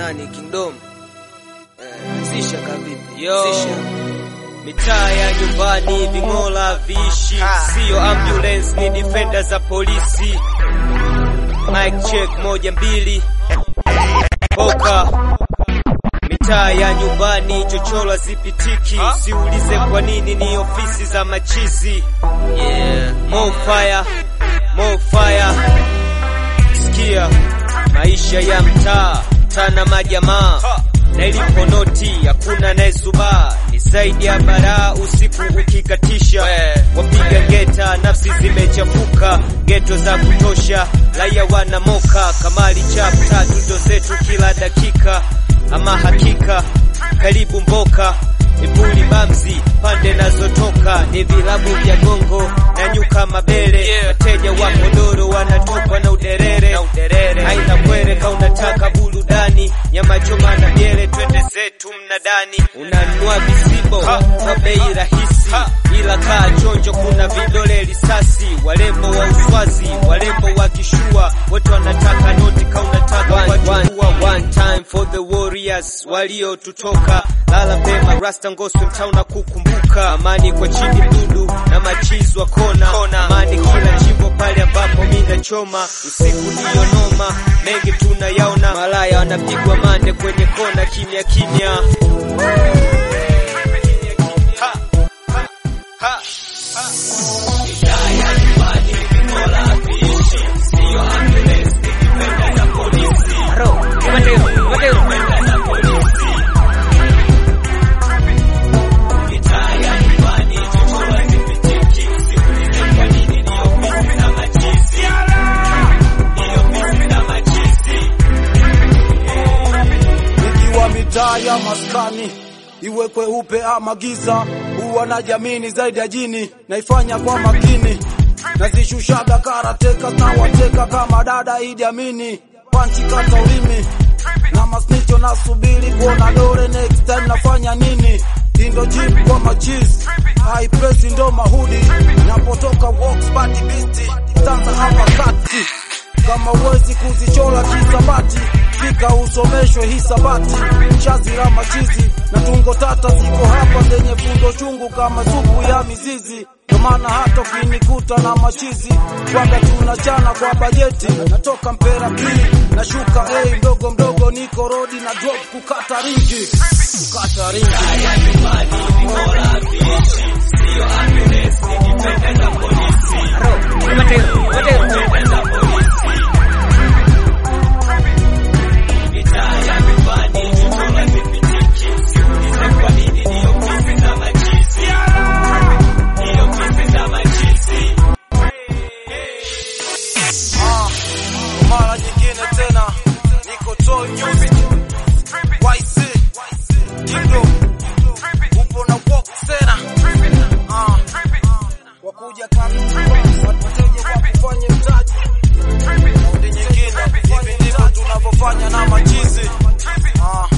nani Kingdom eh, zisha kavipi Yo. zisha Mitaa ya nyumbani ving'ola viishi, siyo ambulance, ni defender za polisi. Mic check moja mbili, poka mitaa ya nyumbani chochola zipitiki, siulize kwa nini, ni ofisi za machizi. yeah. More fire, more fire. Sikia maisha ya mtaa, tana majamaa na ilipo noti hakuna naezubaa, ni zaidi ya baraa usiku ukikatisha, wapiga ngeta, nafsi zimechafuka, geto za kutosha, raia wana moka, kamali chap tatu ndo zetu kila dakika, ama hakika karibu mboka Ipuli bamzi pande nazotoka ni vilabu vya gongo na nyuka mabele wateja wa kodoro wanatokwa na uderere haina kwere ka unataka burudani nyama choma na miele twende zetu mnadani unanunua visibo kwa bei rahisi ila kaa chonjo kuna vidole risasi walembo wa uswazi walembo wa kishua wote wanataka noti ka unataka wajua one time for the warriors waliotutoka lala pema rasta ngoswe mtaa na kukumbuka amani kwa chini dudu na machizi wa kona amani kila chimbo pale ambapo mina choma usiku ndiyo noma mengi tunayaona malaya wanapigwa mande kwenye kona kimya kimya ha, ha, ha, ha. Ikiwa mitaa ya maskani iwe kweupe ama giza, huwa na jamini zaidi ya jini, naifanya kwa makini, nazishushaga karateka na wateka kama dada Idi Amini, panchi kata ulimi na masnicho, nasubiri kuona dore next time nafanya nini, indo jeep kwa machizi high press ndo mahudi, napotoka walks party beast, stanza hapa kati kama uwezi kuzichola kisabati fika usomeshwe hisabati shazi la machizi na tungo tata ziko hapa zenye fundo chungu kama supu ya mizizi ndo maana hata ukinikuta na machizi kwaga tunachana kwa bajeti natoka mpera pili nashuka hey, mdogo mdogo niko rodi na drop kukata ringi kukata ringi Ah, kwa mara nyingine tena niko Toy Music YC Kingdom upo na walk tena ah, wakuja kama wateja kwa kufanya mtaji raundi nyingine hivi ndivyo tunavyofanya na machizi ah.